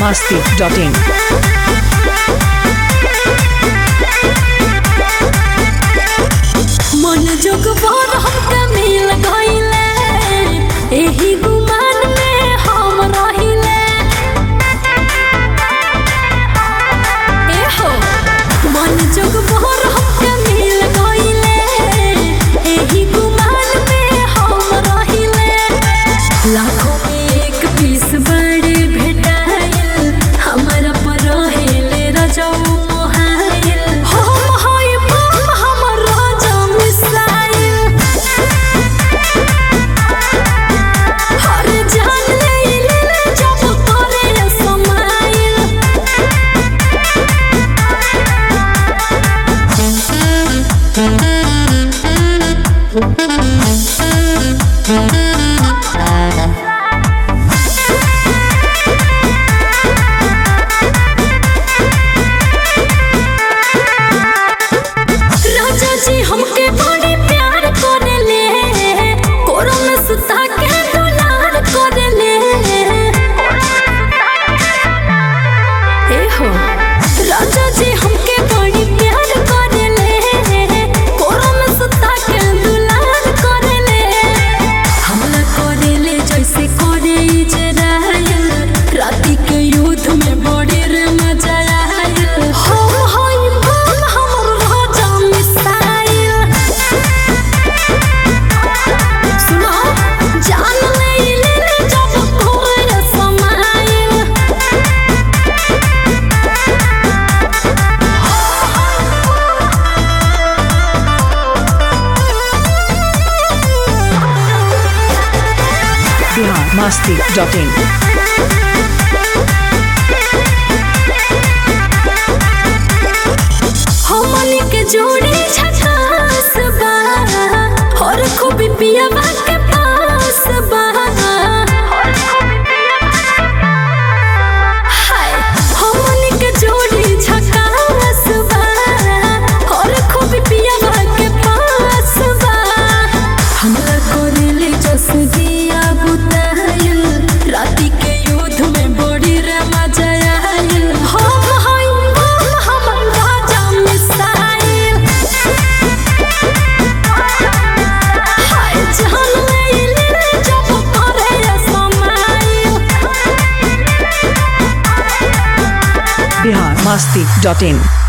masti.in. मन जोग भर हमके मिल गइले एही गुमान में हम रहिले ए हो मन जोग भर हमके मिल गइले एही गुमान में हम रहिले लाखों में एक पीस बड़े भेटाइल हमरा पर रहेले रजौ मोहाइल हम हई बम हमर राजा मिसाइल हर जान ले ले जब करे समाइल राजा जी हमके बड़ी प्यार करेले कोरो में सुता के दुलार करेले ए हो राजा जी हमके बड़ी प्यार करेले कोरो में सुता के दुलार करेले हमला करेले जैसे करे इजराइल राती के युद्ध में बड़े रे मजा आयल हम हई बम हमर राजा मिसाइल सुनो जान ले ले ले जब कोई समाइल Bihar masti.in. हमनी के जोड़ी झकास बा और खूबी पियावा के पास बा हाय हमनी के जोड़ी झकास बा और खूबी पियावा के पास बा हमरा कोरेले जस दिया बुताइल राती के युद्ध में बड़ी रे मजा आइल हम हई बम हमर राजा मिसाइल हाय जान ले ले जब करे समाइल Bihar masti.in.